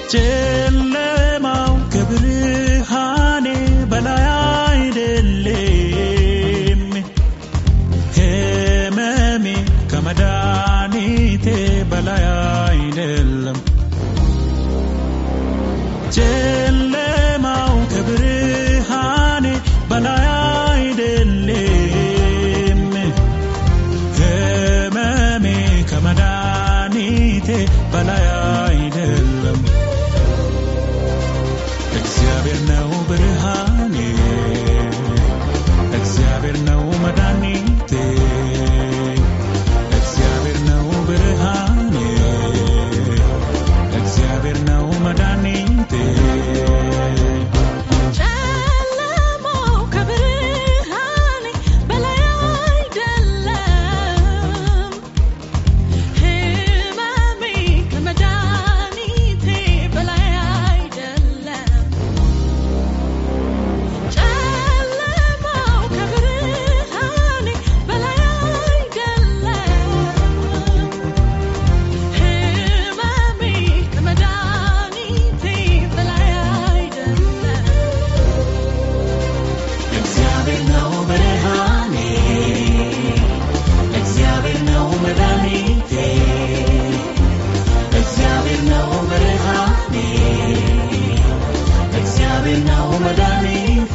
ጨለማው ከብርሃኔ በላይ አይደለም፣ ህመሜ ከመድኃኒቴ በላይ አይደለም። ጨለማው ከብርሃኔ በላይ አይደለም፣ ህመሜ ከመድኃኒቴ በላይ አይደለም። እግዚአብሔር ነው ብርሃኔ፣ እግዚአብሔር ነው መድኃኒቴ፣ እግዚአብሔር ነው ብርሃኔ፣ እግዚአብሔር ነው መድኃኒቴ። ጨለማው ከብርሃኔ በላይ አይደለም፣ ህመሜ ከመድኃኒቴ በላይ አይደለም። ጨለማው ከብርሃኔ በላይ አይደለም፣ ህመሜ ከመድኃኒቴ በላይ አይደለም። እግዚአብሔር ነው ብርሃኔ፣ እግዚአብሔር ነው መድኃኒቴ፣ እግዚአብሔር ነው ብርሃኔ፣ እግዚአብሔር ነው መድኃኒቴ።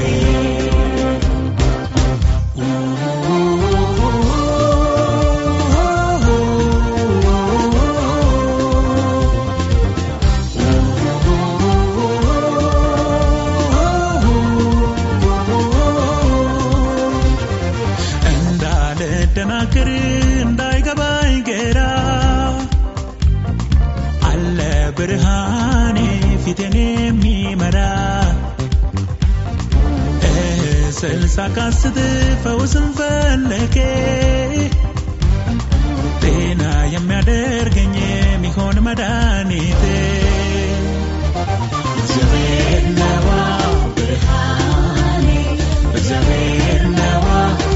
እንዳልደናግር እንዳይገባኝ ግራ አለ ብርሃኔ ፊቴን የሚመራ ስልሳ ካስት ፈውስን ፈለጌ ጤና የሚያደርገኝ የሚሆን መድኃኒቴ እግዚአብሔር ነዋ ብርሃኔ እግዚአብሔር ነዋ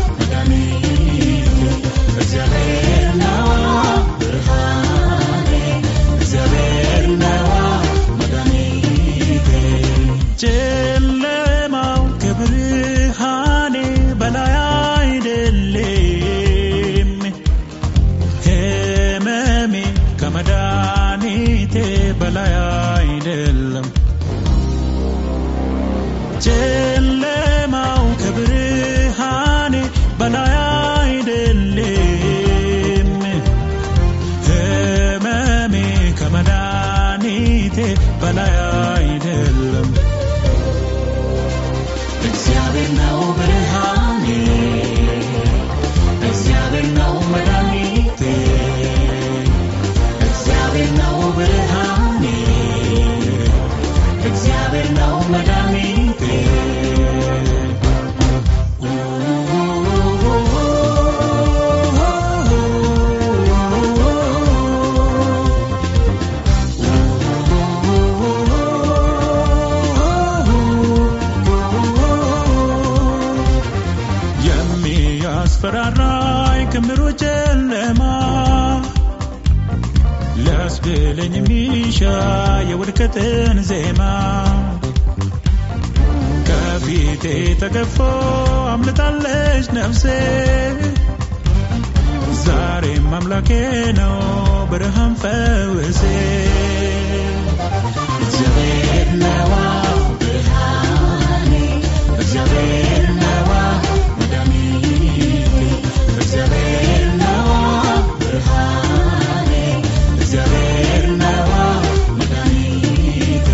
መድኃኒቴ እግዚአብሔር ነዋ ብርሃኔ እግዚአብሔር ነዋ መድኃኒቴ ጨለማው ከብርሃኔ በላይ አይደለም፣ ህመሜ ከመድኃኒቴ በላይ አይደለም። ጨለማው ከብርሃኔ በላይ አይደለም፣ ህመሜ ከመድኃኒቴ በላይ አይደለም። እግዚአብሔር ነው ብርሃኔ፣ እግዚአብሔር ነው መድኃኒቴ፣ እግዚአብሔር ነው ብርሃኔ፣ እግዚአብሔር ነው መድኃኒቴ። የሚያስፈራራኝ ክምሩ ጨለማ ሊያስብለኝ የሚሻ የውድቀትን ዜማ ከፊቴ ተገፎ አምልጣለች ነፍሴ ዛሬም አምላኬ ነው ብርሃን ፈውሴ እግዚአብሔር ነዋ ብርሃኔ እግዚአብሔር ነዋ መድኃኒቴ እግዚአብሔር ነዋ ብርሃኔ እግዚአብሔር ነዋ መድኃኒቴ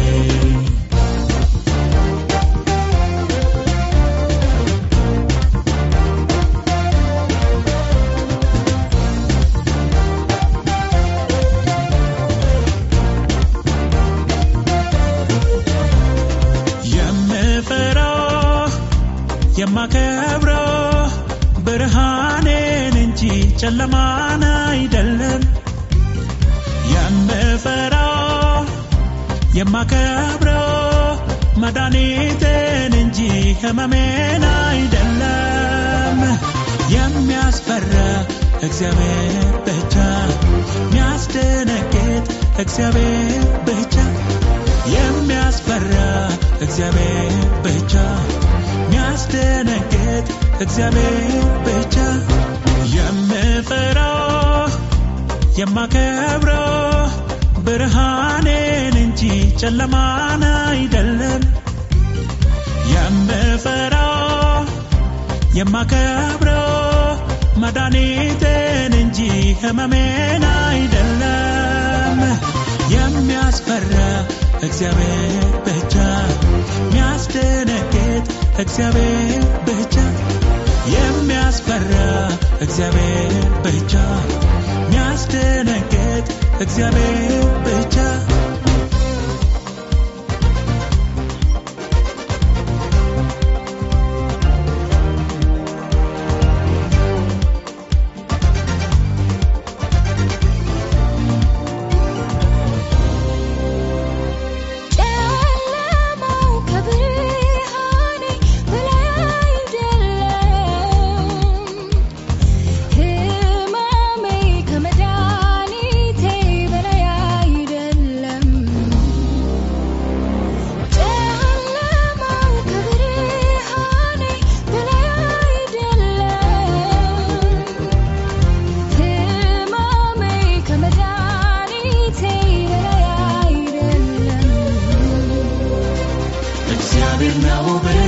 የምፈራው የማከብረው ብርሃኔን እንጂ ጨለማን አይደለም። የምፈራው የማከብረው መድኃኒቴን እንጂ ህመሜን አይደለም። የሚያስፈራ እግዚአብሔር ብቻ፣ የሚያስደነግጥ እግዚአብሔር ብቻ የሚያስፈራ እግዚአብሔር ብቻ የሚያስደነግጥ እግዚአብሔር ብቻ የምፈራው የማከብረው ብርሃኔን እንጂ ጨለማን አይደለም የምፈራው የማከብረው መድኃኒቴን እንጂ ህመሜን አይደለም የሚያስፈራ እግዚአብሔር ብቻ የሚያስደነግጥ እግዚአብሔር ብቻ የሚያስፈራ እግዚአብሔር ብቻ የሚያስደነግጥ እግዚአብሔር ብቻ ጨለማው ከብርሃኔ በላይ አይደለም ህመሜ ከመድኃኒቴ በላይ አይደለም ጨለማው ከብርሃኔ በላይ አይደለም ህመሜ ከመድኃኒቴ በላይ አይደለም እግዚአብሔር ነው ብርሃኔ